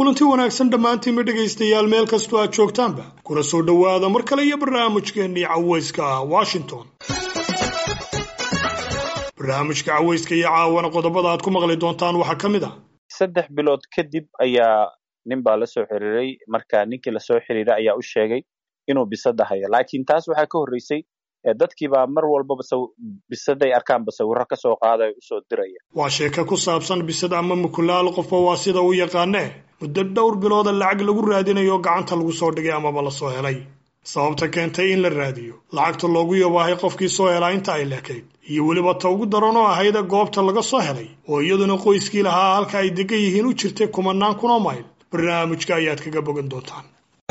kulanti wanaagsan dhammaantiinma dhegaystayaal meel kastoo aad joogtaanba kuna soo dhowaada mar kale iyo barnaamijkeennii cawayska ah washington barnaamijka cawayska iyo caawana qodobada aad ku maqli doontaan waxaa ka mid ah saddex bilood kadib ayaa nin baa la soo xiriiray marka ninkii lasoo xiriiray ayaa u sheegay inuu bisada hayo laakiin taas waxaa ka horreysay dadkiibaa mar walbaba bisaday arkaanba sawirro ka soo qaada usoo diraya waa sheeke ku saabsan bisad ama mukulaal qofba waa sida u yaqaanee muddo dhowr bilooda lacag lagu raadinayo gacanta lagu soo dhigay amaba la soo helay sababta keentay in la raadiyo lacagta loogu yabaahay qofkii soo helaa inta ay leekayd iyo weliba ta ugu daran oo ahayda goobta laga soo helay oo iyaduna qoyskii lahaa halka ay degan yihiin u jirtay kumanaan kunoo mayl barnaamijka ayaad kaga bogan doontaan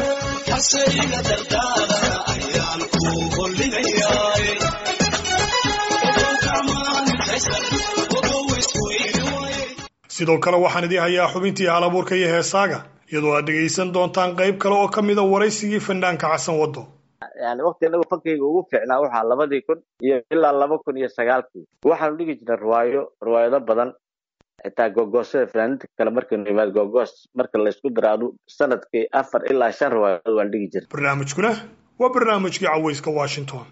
sidoo kale waxaan idii hayaa xubintii halabuurka iyo heesaaga iyadoo aad dhegaysan doontaan qayb kale oo ka mida waraysigii fanaanka xasan waddo yani waqti anagu fankayga ugu fiicnaa waxaa labadii kun iyo ilaa laba kun iyo sagaalkii waxaanu dhigi jirnay riwaayo riwaayado badan xitaa gogoosada fanaaniinta kale markaynu imaad gogoos marka laysku daraado sanadkii afar ilaa shan riwaayadood waan dhigi jirnay barnaamijkuna waa barnaamijkii cawayska washington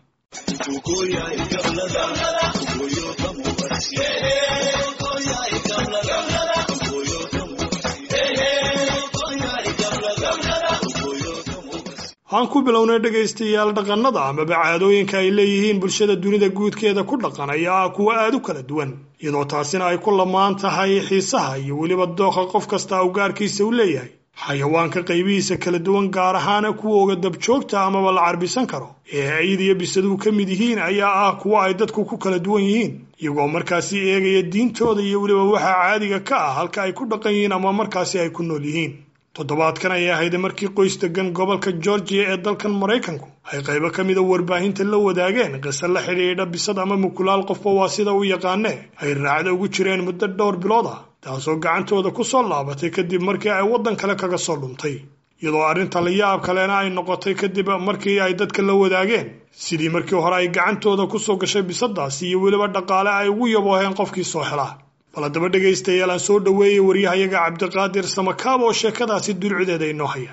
aan ku bilownay dhegaystayaal dhaqannada amaba caadooyinka ay leeyihiin bulshada dunida guudkeeda ku dhaqan ayaa ah kuwo aad u kala duwan iyadoo taasina ay ku lamaan tahay xiisaha iyo weliba dooqa qof kasta u gaarkiisa u leeyahay xayawaanka qaybihiisa kala duwan gaar ahaana kuwooga dabjoogta amaba la carbisan karo ee ayid iyo bisaduhu ka mid yihiin ayaa ah kuwo ay dadku ku kala duwan yihiin iyagoo markaasi eegaya diintooda iyo weliba waxa caadiga ka ah halka ay ku dhaqan yihiin ama markaasi ay ku nool yihiin toddobaadkan ayay ahayd markii qoys degan gobolka georgiya ee dalkan maraykanku ay qaybo ka mida warbaahinta la wadaageen qise la xidhiidha bisad ama mukulaal qofba waa sida u yaqaanee ay raacda ugu jireen muddo dhowr bilood ah taasoo gacantooda ku soo laabatay kadib markii ay waddan kale kaga soo dhuntay iyadoo arrinta la yaab kalena ay noqotay kadib markii ay dadka la wadaageen sidii markii hore ay gacantooda kusoo gashay bisadaasi iyo weliba dhaqaale ay ugu yabooheen qofkii soo helaa bal haddaba dhegaystayaal aan soo dhoweeyey waryahayaga cabdiqaadir samakaab oo sheekadaasi dulcideeda inoo haya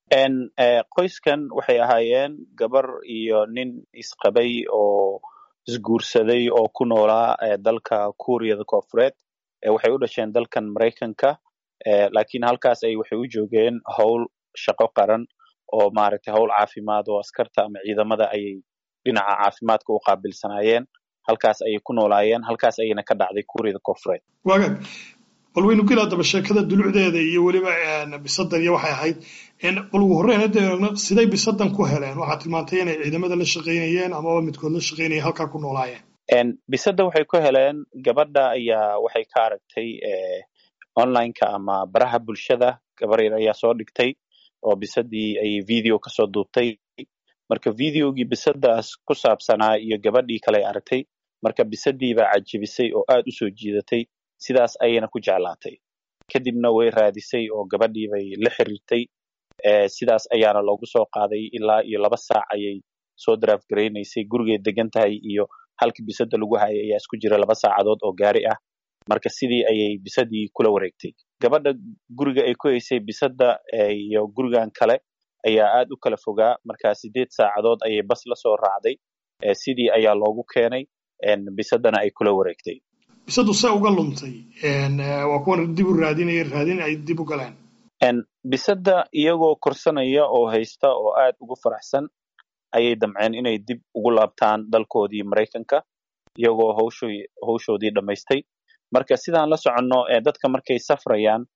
qoyskan waxay ahaayeen gabar iyo nin isqabay oo isguursaday oo ku noolaa dalka kuuriyada koofureed waxay u dhasheen dalkan maraykanka laakiin halkaas ay waxay u joogeen howl shaqo qaran oo maaragtay howl caafimaad oo askarta ama ciidamada ayay dhinaca caafimaadka u qaabilsanaayeen halkaas ayay ku noolaayeen halkaas ayayna ka dhacday kuuriyada koofureed waagaag bal waynu geli haddaba sheekada dulucdeeda iyo weliba bisadan iyo waxay ahayd bal ugu horreyn hadda eegno siday bisadan ku heleen waxaad tilmaantay inay ciidamada la shaqaynayeen amaba midkood la shaqaynaya halkaa ku noolaayeen bisada waxay ku heleen gabadha ayaa waxay ka aragtay onlineka ama baraha bulshada gabar yar ayaa soo dhigtay oo bisadii ayay video kasoo duubtay marka videogii bisadaas ku saabsanaa iyo gabadhii kale ay aragtay marka bisadii baa cajibisay oo aad u soo jiidatay sidaas ayayna ku jeclaatay kadibna way raadisay oo gabadhii bay la xiriirtay sidaas ayaana loogu soo qaaday ilaa iyo laba saac ayay soo daraaf garaynaysay gurigay degan tahay iyo halka bisada lagu hayay ayaa isku jira laba saacadood oo gaari ah marka sidii ayay bisadii kula wareegtay gabadha guriga ay ku haysay bisada iyo gurigan kale ayaa aad u kala fogaa marka sideed saacadood ayay bas la soo raacday sidii ayaa loogu keenay bisadana ay kula wareegtay bisadu se uga luntay waa kuwan dib u raadinaya raadin ay dib u galeen bisada iyagoo korsanaya oo haysta oo aad ugu faraxsan ayay damceen inay dib ugu laabtaan dalkoodii maraykanka iyagoo hawsho hawshoodii dhammaystay marka sidaan la soconno dadka markay safrayaan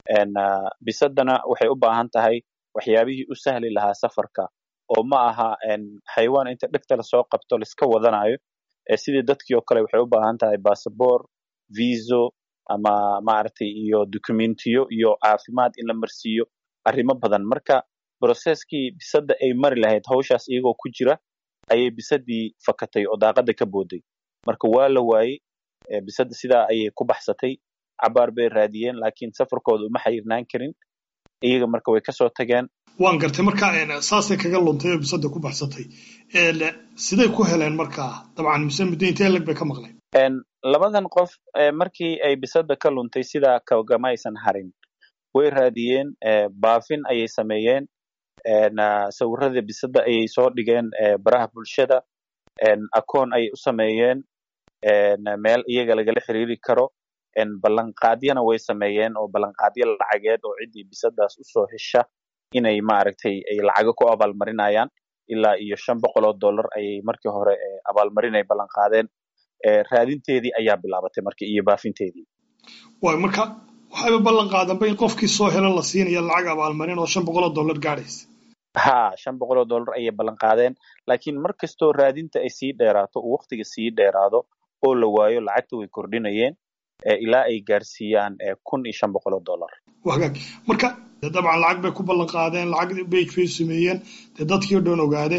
bisadana waxay u baahan tahay waxyaabihii u sahli lahaa safarka oo ma aha xayawaan inta dhegta lasoo qabto laiska wadanayo sidii dadkii oo kale waxay u baahan tahay bassabor viso ama maaragtay iyo documentiyo iyo caafimaad in la marsiiyo arrimo badan marka brocesskii bisada ay mari lahayd hawshaas iyagoo ku jira ayay bisadii fakatay oo daaqada ka booday marka waa la waayey bisada sidaa ayay ku baxsatay cabaar bay raadiyeen laakiin safarkooda uma xayirnaan karin iyaga marka way kasoo tageen waan gartay marka saasay kaga luntay oo bisada ku baxsatay siday ku heleen markaa dabcan mise muddo intee lag bay ka maqleen labadan qof markii ay bisada ka luntay sidaa kagama aysan harin way raadiyeen baafin ayay sameeyeen sawirada bisada ayay soo dhigeen baraha bulshada akoon ayay u sameeyeen meel iyaga lagala xiriiri karo ballanqaadyana way sameeyeen oo ballanqaadyo lacageed oo ciddii bisadaas usoo hesha inay maaragtay ay lacago ku abaalmarinayaan ilaa iyo shan boqol oo dollar ayay markii hore abaalmarin ay ballanqaadeen raadinteedii ayaa bilaabatay marka iyo baafinteedii waay marka waxayba ballan qaadanba in qofkii soo helo la siinaya lacag abaalmarin oo shan boqol oo dollar gaadhaysa ha shan boqol oo dollar ayay ballan qaadeen laakiin mar kastoo raadinta ay sii dheeraato uu waktiga sii dheeraado oo la waayo lacagta way kordhinayeen ilaa ay gaarsiiyaan kun iyo shan boqol oo dollar wagaag marka dabcan lacag bay ku ballan qaadeen lacag bage bay sameeyeen dee dadkii o dhan ogaade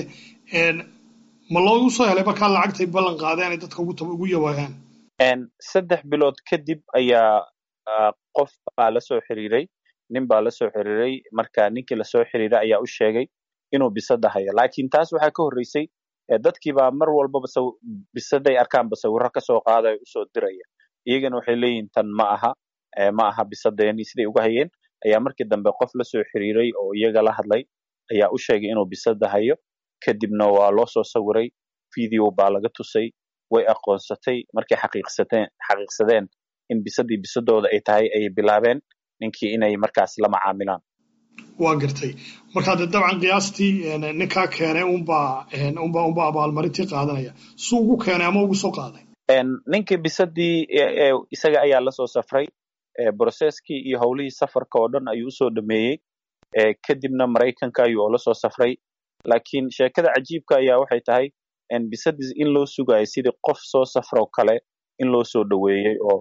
ma loogu soo helay markaa lacagtay ballan qaadeen ay dadka ugu yawaayaan saddex bilood kadib ayaa qof baa lasoo xiriiray nin baa lasoo xiriiray marka ninkii lasoo xiriiray ayaa u sheegay inuu bisada hayo laakiin taas waxaa ka horreysay dadkiibaa mar walbaba bisaday arkaanba sawirro kasoo qaadaya usoo diraya iyagana waxay leeyihin tan ma aha ma aha bisadeeni siday uga hayeen ayaa markii dambe qof lasoo xiriiray oo iyaga la hadlay ayaa u sheegay inuu bisada hayo kadibna waa loo soo sawiray video baa laga tusay way aqoonsatay markay xaqiiqsateen xaqiiqsadeen in bisadii bisadooda ay tahay ayay bilaabeen ninkii inay markaas la macaamilaan waa gartay markaa dee dabcan qiyaastii ninkaa keenay unbaa unba unba abaalmarintii qaadanaya suu ugu keenay ama ugu soo qaaday ninkii bisadii isaga ayaa lasoo safray brocesskii iyo howlihii safarka oo dhan ayuu usoo dhameeyey kadibna maraykanka ayuu oola soo safray laakiin sheekada cajiibka ayaa waxay tahay bisadii in loo sugayo sidii qof soo safroo kale in loo soo dhoweeyey oo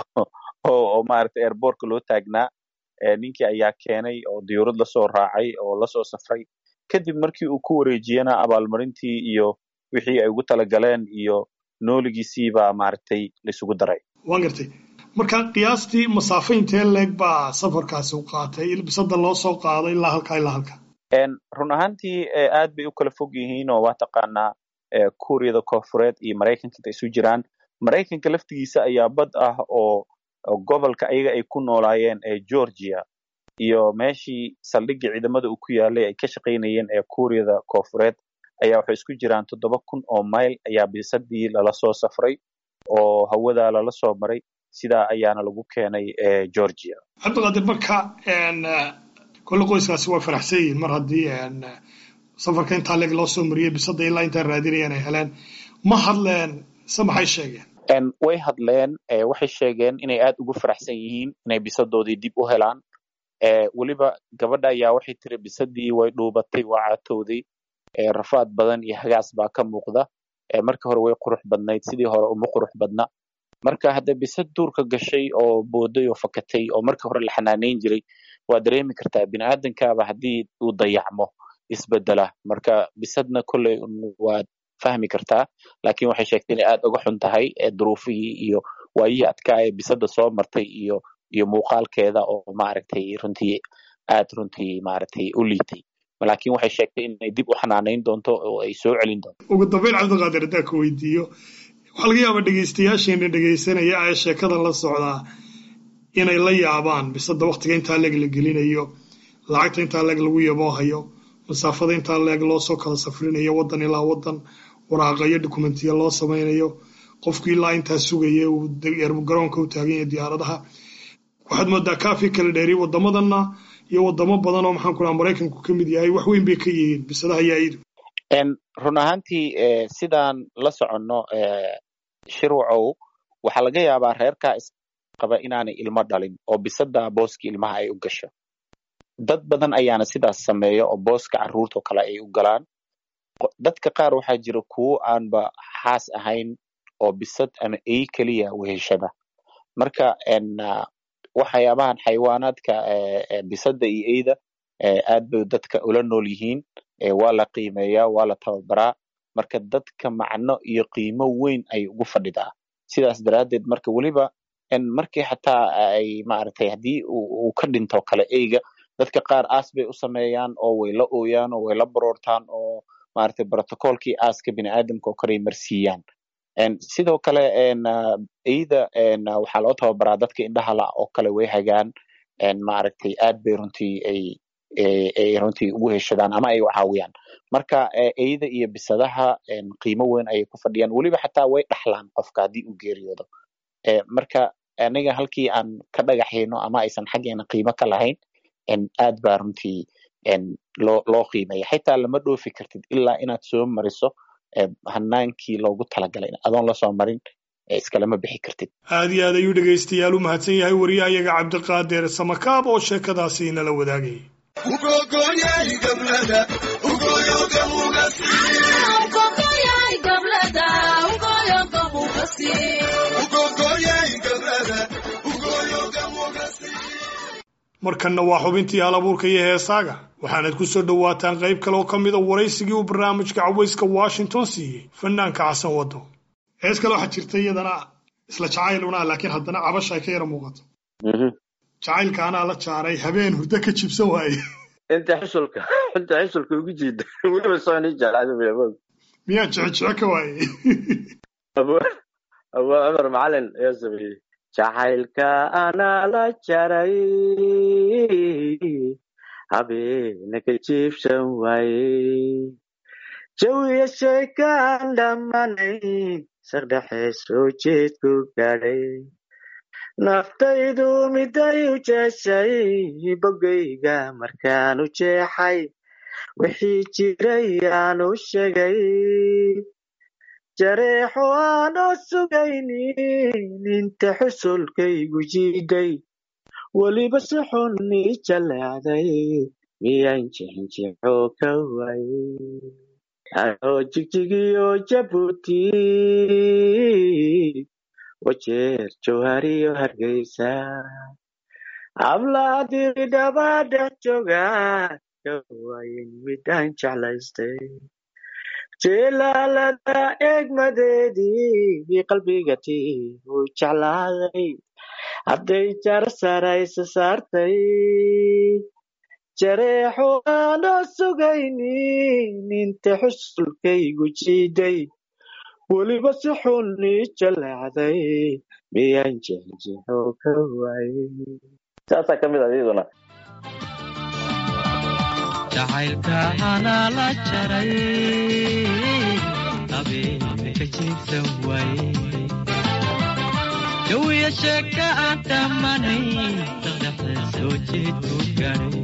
oo maaragtay airbortka loo taagnaa ninkii ayaa keenay oo diyuurad lasoo raacay oo lasoo safray kadib markii uu ku wareejiyena abaalmarintii iyo wixii ay ugu talagaleen iyo nooligiisiibaa maaragtay laisugu daray waan gartay marka qiyaastii masaafo intee leeg baa safarkaasi u qaatay bisada loo soo qaado ilaa halkaa ilaa halka run ahaantii aad bay u kala fog yihiin oo waa taqaanaa kuuriyada koonfureed iyo maraykanka inta isu jiraan maraykanka laftigiisa ayaa bad ah oo gobolka ayaga ay ku noolaayeen ee georgia iyo meeshii saldhiggii ciidamada uu ku yaalay ay ka shaqaynayeen ee kuuriyada koonfureed ayaa waxay isku jiraan toddoba kun oo mayl ayaa bisadii lala soo safray oo hawadaa lala soo maray sidaa ayaana lagu keenay georgia cabdiqaadir marka kolle qoyskaasi waa faraxsan yihiin mar haddii safarka intaa leeg loo soo mariyey bisada ilaa intaa raadinayeen ay heleen ma hadleen se maxay sheegeen way hadleen waxay sheegeen inay aad ugu faraxsan yihiin inay bisadoodii dib u helaan weliba gabadha ayaa waxay tiri bisadii way dhuubatay waa caatowday rafaad badan iyo hagaas baa ka muuqda marka hore way qurux badnayd sidii hore uma qurux badna marka hadda bisad duurka gashay oo booday oo fakatay oo marka hore la xanaanayn jiray waa dareemi kartaa biniaadankaaba haddii uu dayacmo isbedela marka bisadna kolley waad fahmi kartaa laakiin waxay sheegtay inay aad uga xun tahay duruufihii iyo waayihii adkaa ee bisada soo martay iyo iyo muuqaalkeeda oo maaragtay runtii aad runtii maaragtay u liitay laakiin waxay sheegtay inay dib u xanaanayn doonto oo ay soo celin doonto ugu dambeyn cabdiqaadir haddaan ka weydiiyo waxaa laga yaabaa dhegaystayaasheena dhegaysanaya ee sheekadan la socdaa inay la yaabaan bisada waktiga intaa leeg la gelinayo lacagta intaa leeg lagu yaboohayo masaafada intaa leeg loo soo kala safrinayo waddan ilaa waddan waraaqayo dokumentiya loo samaynayo qofku ilaa intaa sugaya uu garoonka u taagan yahay diyaaradaha waxaad moodaa kaafi kala dheeri wadamadanna iyo wadamo badan oo maxaan ku dhaha maraykanku ka mid yahay wax weyn bay ka yihiin bisadaha yaayidu run ahaantii sidaan la soconno shirwacow waxaa laga yaabaa reerkaa isqaba inaanay ilmo dhalin oo bisada booskii ilmaha ay u gasho dad badan ayaana sidaas sameeya oo booska carruurtao kale ay u galaan dadka qaar waxaa jira kuwo aanba xaas ahayn oo bisad ama ey keliya weheshada marka waxyaabahan xayawaanaadka bisada iyo eyda aad bay dadka ula nool yihiin waa la qiimeeyaa waa la tababaraa marka dadka macno iyo qiimo weyn ay ugu fadhidaa sidaas daraaddeed marka weliba markii xataa ay maaragtay haddii uu ka dhinto kale eyga dadka qaar aas bay u sameeyaan oo way la ooyaan oo way la baroortaan oo maaragtay brotocolkii aaska biniaadamka oo kale ay marsiiyaan sidoo kale eyda waxaa loo tababaraa dadka indhaha la oo kale way hagaan maaragtay aad bay runtii ay ay runtii ugu heshadaan ama ay u caawiyaan marka eyda iyo bisadaha qiimo weyn ayay ku fadhiyaan weliba xataa way dhaxlaan qofka haddii uu geeriyoodo marka aniga halkii aan ka dhagaxayno ama aysan xaggeena qiimo ka lahayn aad baa runtii loo loo qiimeeya xitaa lama dhoofi kartid ilaa inaad soo mariso hanaankii loogu talagalay adoon lasoo marin iskalama bixi kartid aad iyo aad ayuu dhegaystayaal u mahadsan yahay wariyahayaga cabdiqaadir samakaab oo sheekadaasi nala wadaagayay markanna waa xubintii hal abuurka iyo heesaaga waxaanad ku soo dhowaataan qayb kale oo ka mid a waraysigii uu barnaamijka cawayska washington siiyey fanaanka xasan waddo hees kale waxaa jirta iyadana isla jacayl unaa laakiin haddana cabasha ay ka yara muuqato jacaylka anaa la jaaray habeen hurdo ka jibsan waaye inta xusulka inta xusulka ugu jiida weliba soconi jeclaado miyaa jecejece ka waaye abuu cumar macalin ayaa sameeyey jacaylka anaa la jaray habeena ka jiibsan waaye jawiya sheekaan dhammaanayn saqdhexe soo jeedku gaadhay naftaydu miday u jeeshay bogayga markaan u jeexay wixii jiray aan u sheegay jareexo aanoo sugaynin inta xusulkaygu jiiday weliba si xun ii jaleecday miyaan jixinjixo ka waayey anoo jigjigiyo jabuuti wajeer jawhariyo hargeysa hablaadiri dhaba dhex jooga ka waayin midaan jeclaystay jilaalada eegmadeedii qalbigati uu jeclaaday hadday jar saraysa saartay jareexo aanoo sugaynin inta xusulkaygu jiiday weliba si xun ii jaleecday miyaan jexjexo ka waayey saasaa ka mid ah iyaduna jacaylka anaa la jaray habeena ka jiibsan waaye jawiya sheeka aan dhammanay saddexe soo jeedku gaadhay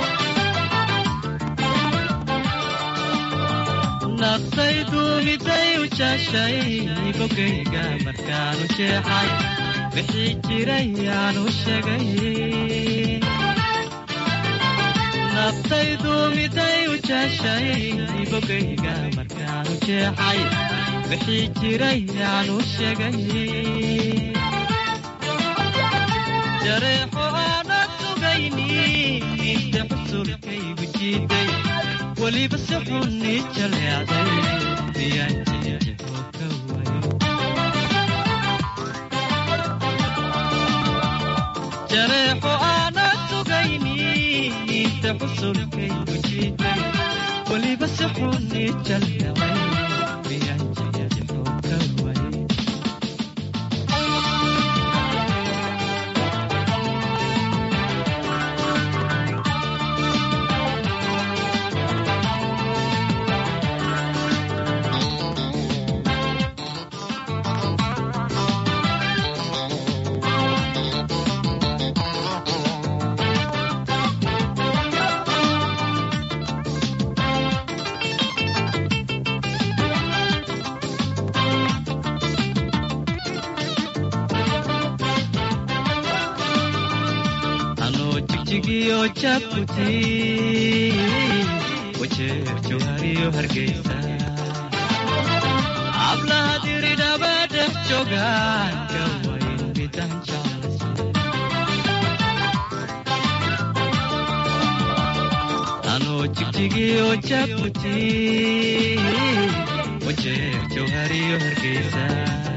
naftaydu miday u jaashay bogayga markaanu jeexay wixii jiray aanu sheegay naftaydu miday u jaashay bogayga markaanu jeexay wixii jiray aanu sheegay jareexo aanad sugayni inta xusulkaygu jiiday weliba si xun ii jaleecday miyaan jexjexo ka wayo jareexo aanad sugayni inta xusulkaygu jiiday weliba si xun ii jaleecay miyaan jexjexo ka wayo anoo jigjigiyo jabuuti wajeer jawhariyo hargeysa hablaha diridhaba dhex joogaan ka wayn midaan jeclaysay anoo jigjigiyo jabuuti wajeer jawhariyo hargeysa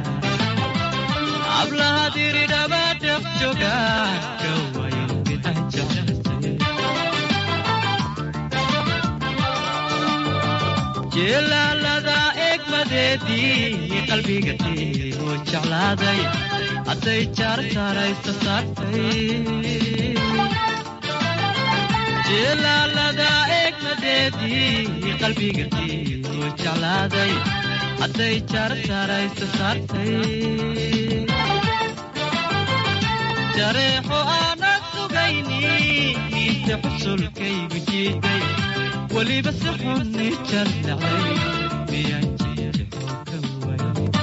hablaha diridhaba dhex joogaan ka wayn midaan jeclaysay jeelaalada eegma egmadeedii qalbiga tiigu jeclaaday hadday jaar saaraysa saartay jilaalada egmadeedii qalbiga tiigu jeclaaday hadday jaar saaraysa saartay jareexo aanad sugayni miise xusulkaygu jiiday weliba si xunni jardhacay miyaan jijixoo ka way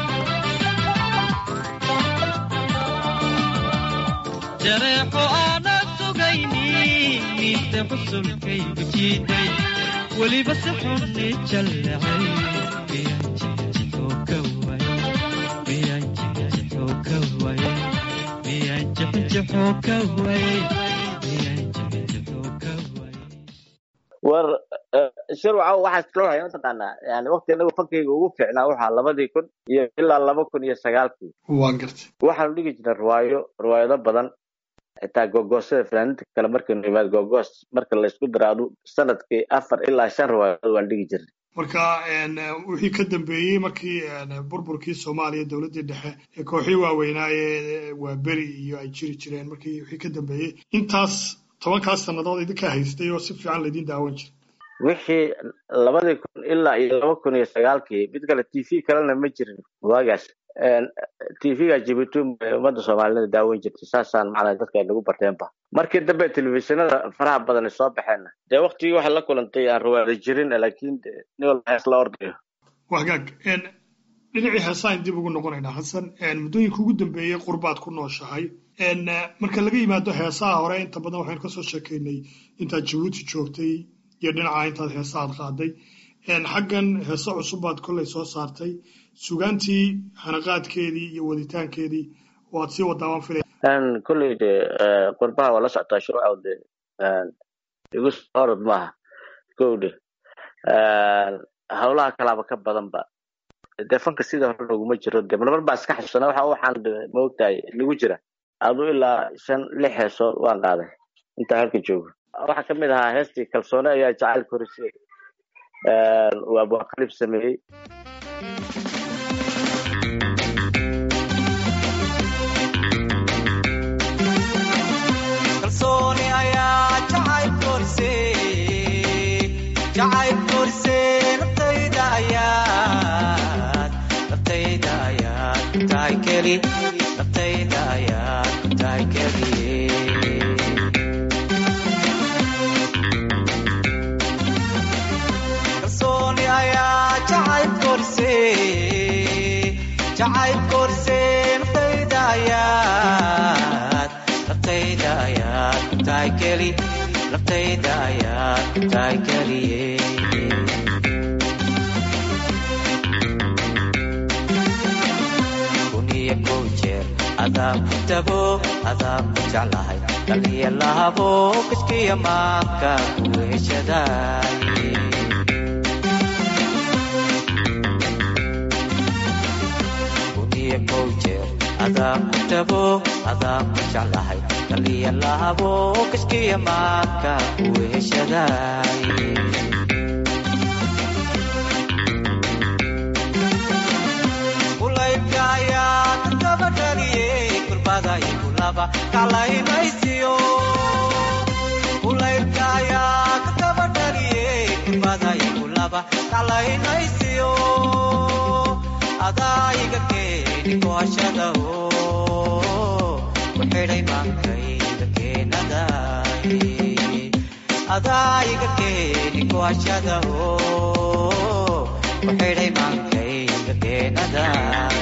jareexo aanad sugayni miise xusulkaygu jiiday weliba si xunni jaldhacay miyaan jijixoo ka way miyaan jijixoo ka way miyaan jixjixoo ka way miyaan jixjixoo ka way war shirwaca waxaa iskala waxay mataqaanaa yani waqti inagu fankayga ugu fiicnaa waxaa labadii kun iyo ilaa laba kun iyo sagaalkii waan gartay waxaanu dhigi jirnay riwaayo riwaayado badan xitaa gogoosada fanaaniinta kale markaynu yimaad gogoos marka laysku daraado sanadkii afar ilaa shan riwaayadood waan dhigi jirnay marka wixii ka dambeeyey markii burburkii soomaaliya dowladdii dhexe ee kooxii waaweynaa ee waa beri iyo ay jiri jireen markii wixii ka dambeeyey intaas tobankaas sannadood idinkaa haystay oo si fiican laydin daawan jiray wixii labadii kun ilaa iyo laba kun iyo sagaalkii mid kale t v kalena ma jirin waagaas t v-ga jibuuti ummadda soomaalida daawan jirtay saasaan macnaa dadka ay nagu barteenba markii dambe telefishinada faraha badan soo baxeenna dee waktigii waxay la kulantay aan rawaada jirin laakiin nin walba hees la ordayo waa hagaag dhinacii heesaan dib ugu noqonaynaa xasan muddooyinka ugu dambeeyey qurbaad ku nooshahay marka laga yimaado heesaha hore inta badan waxaynu kasoo sheekaynay intaad jabuuti joogtay iyo dhinaca intaad heesaad qaaday xaggan heese cusubbaad kolley soo saartay sugaantii hanaqaadkeedii iyo waditaankeedii waad sii wadaaban filay kolley de qurbaha waa la socotaa shuruuca de igu orod maaha kowde howlaha kalaaba ka badanba dee fanka sida hore loguma jiro de marmar baa iska xasuusana waxa waxaan maogtahay nagu jira adu ilaa shan lix heesood waan qaaday intaa halka joogo waxaa kamid ahaa heestii kalsoone ayaa jacayl korisay uu abwaqalib sameeyey kalsooni ayaa jacayl korisay jacayl korisay naftayda ayaad naftayda ayaad ku tahay keli naftayda ayaad ku tahay keliye kalsooni ayaa jacayl korisay jacayl korisay naftayda ayaad naftayda ayaad ku tahay keli naftayda ayaad ku tahay keliye kuniyo kow jeer adaan ku tago adaan ku jeclahay dhaliya lahabo kiskiya maanka ku heshadaay kuniyo kow jeer adaan ku tago adaan ku jeclahay dhaliya lahabo kiskiya maanka ku heshadaay kulaybka ayaa dadkaba dhaliyey kurbada ikulaba kalaynaysiyo kulaybka ayaa dadkaba dhaliyey kurbada ikulaba kalaynaysiyo adaa iga keeni kuhashada oo ku xidhay maankayga keenaday adaa iga keeni kuhashada oo ku xidhay maankayga keenaday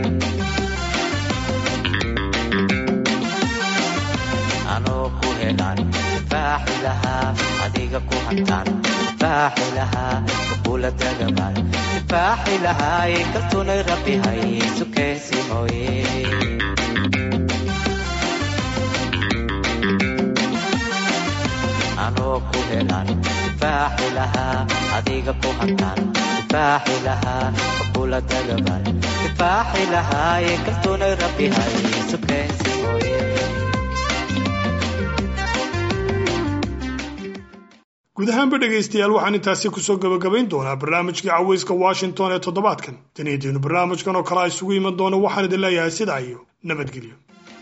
anoo ku helaan faaxi lahaa adiga ku hantaan faaxi lahaa kukula dagamaan faaxi lahaay kaltunay rabbi hay sukeensi mooye anoo ku helaan faaxi lahaa adiga ku hantaan faaxi lahaa kukula dagamaan faaxi lahaay kaltunay rabbi hay sukeensi mooye guud ahaanba dhegaystayaal waxaan intaasi kusoo gebagabayn doonaa barnaamijkii caweyska washington ee toddobaadkan tanidiinu barnaamijkan oo kale a isugu iman doono waxaan idin leeyahay sidaa iyo nabadgelyo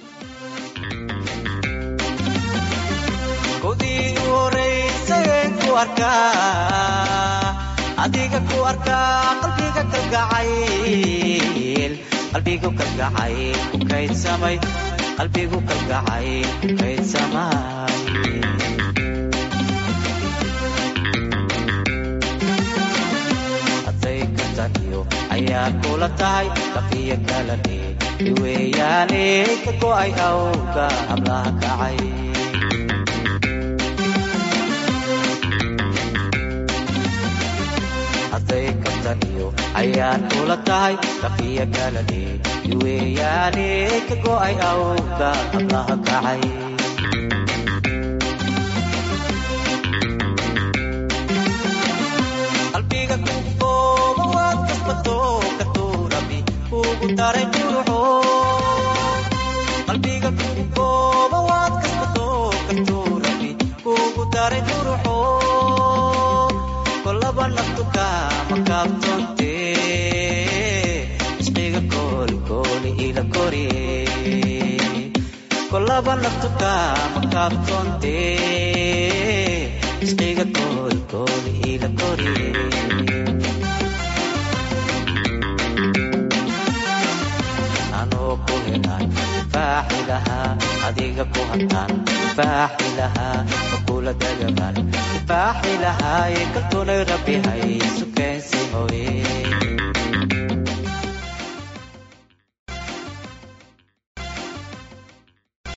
kudii u horeysayeen ku arkaa adiga ku arkaa qalbiga kalgacayl qalbigu kalgacayl ku kaydsamay qalbigu kalgacayl ku kaydsamay hadday ka taniyo ayaa kula tahay kafiya kala dhig iweeyaane ka go'ay awga hablaha kacay hadday kabtaniyo ayaan kula tahay kafiya kala dhig iweeyaane ka go'ay awga hablaha kacay qalbiga ku kooba waad kasbato ka tuurabi kugu daray quruxo qalbiga ku kooba waad kasbato ka tuurabi kugu daray quruxo kolaba naftu kama kaabtoonte isqiga koolkooli ila koriye kolaba naftu kama kaabtoonte isqiga koolkooli ila koriye anoo ku helaan faaxi lahaa adiga ku hantaan faaxi lahaa makula dagamaan faaxi lahaa ee kaltoonay rabbi hay sukeensi hooye